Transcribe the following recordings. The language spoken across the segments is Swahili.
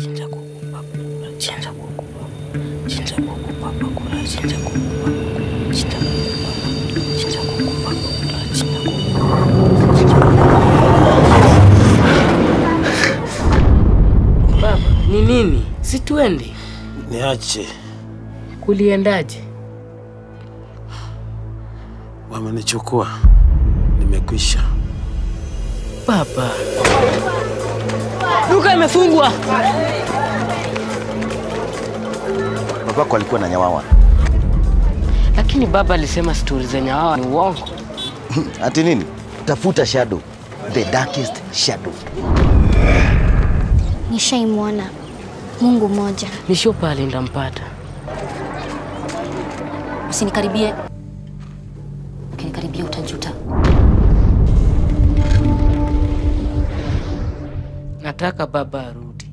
Chinja kuku baba kula. Chinja kuku baba. Chinja kuku baba kula. Chinja kuku baba kula. Chinja kuku baba. Chinja kuku baba kula. Chinja kuku. Baba, ni nini? Si tuende. Niache, Kuliendaje? wamenichukua, nimekwisha. Baba. Duka imefungwa. Babako alikuwa na nyawawa. Lakini baba alisema stori zenye hawa ni uongo. Ati nini? Tafuta shadow, the darkest shadow. Nishaimwona Mungu mmoja. Ni shopa alindampata. Usinikaribie. Ukinikaribia utajuta. Nataka baba arudi.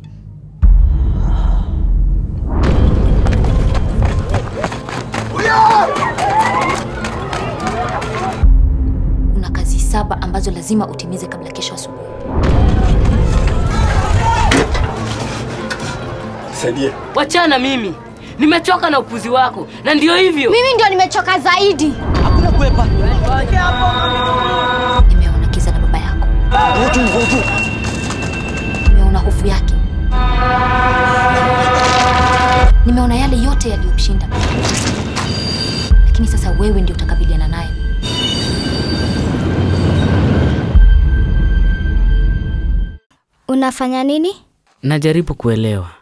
Kuna kazi saba ambazo lazima utimize kabla kesho asubuhi. Saidie. Wachana mimi. Nimechoka na upuzi wako. Na ndio hivyo. Mimi ndio nimechoka zaidi. Nimeona kiza na baba yako. Nimeona hofu yake. Nimeona yale yote yaliyomshinda, lakini sasa wewe ndio utakabiliana naye. Unafanya nini? Najaribu kuelewa.